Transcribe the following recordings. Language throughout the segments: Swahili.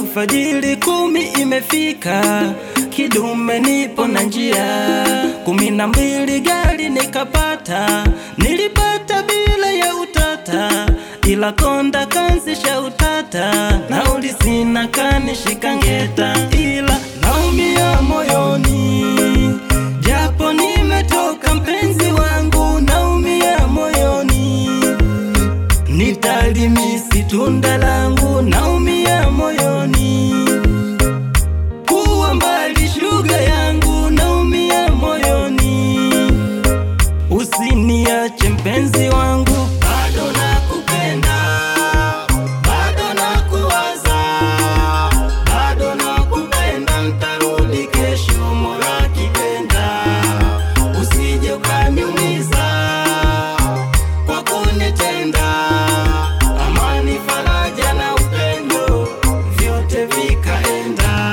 alfajiri kumi imefika, kidume nipo na njia kumi na mbili gari nikapata, nilipata bila ya utata, ila konda kansisha utata, nauli sina kanishika ngeta, ila naumia moyoni, japo nimetoka mpenzi wangu, naumia moyoni nitalimisi tunda langu, naumia moyoni. Kuwa mbali shuga yangu, naumia moyoni. Usiniache mpenzi wangu, bado nakupenda, bado nakuwaza, bado nakupenda, ntarudi kesho, Mola kipenda, usije ukaniumiza kwa kunitenda. Amani, faraja na upendo vyote vikaenda.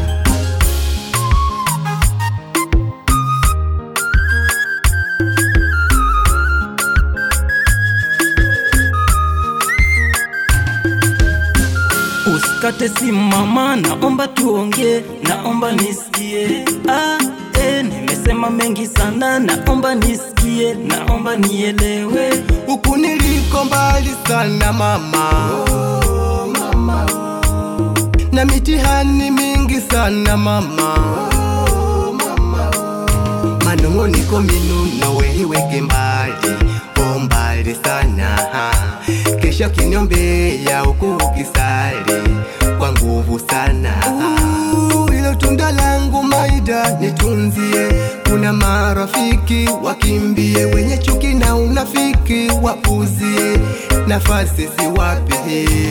Usikate simu mama, naomba tuongee, naomba nisikie. Ah, eh, nimesema mengi sana, naomba nisikie, naomba nielewe. Huku niliko mbali sana mama, na mitihani mingi sana mama, manung'uniko minuno weiweke mbali, o mbali sana, kesho kiniombea huku ukisali kwa nguvu sana Uh, ilo tunda langu maida nitunzie, kuna marafiki wakimbie, wenye chuki na unafiki wapuzie, nafasi siwape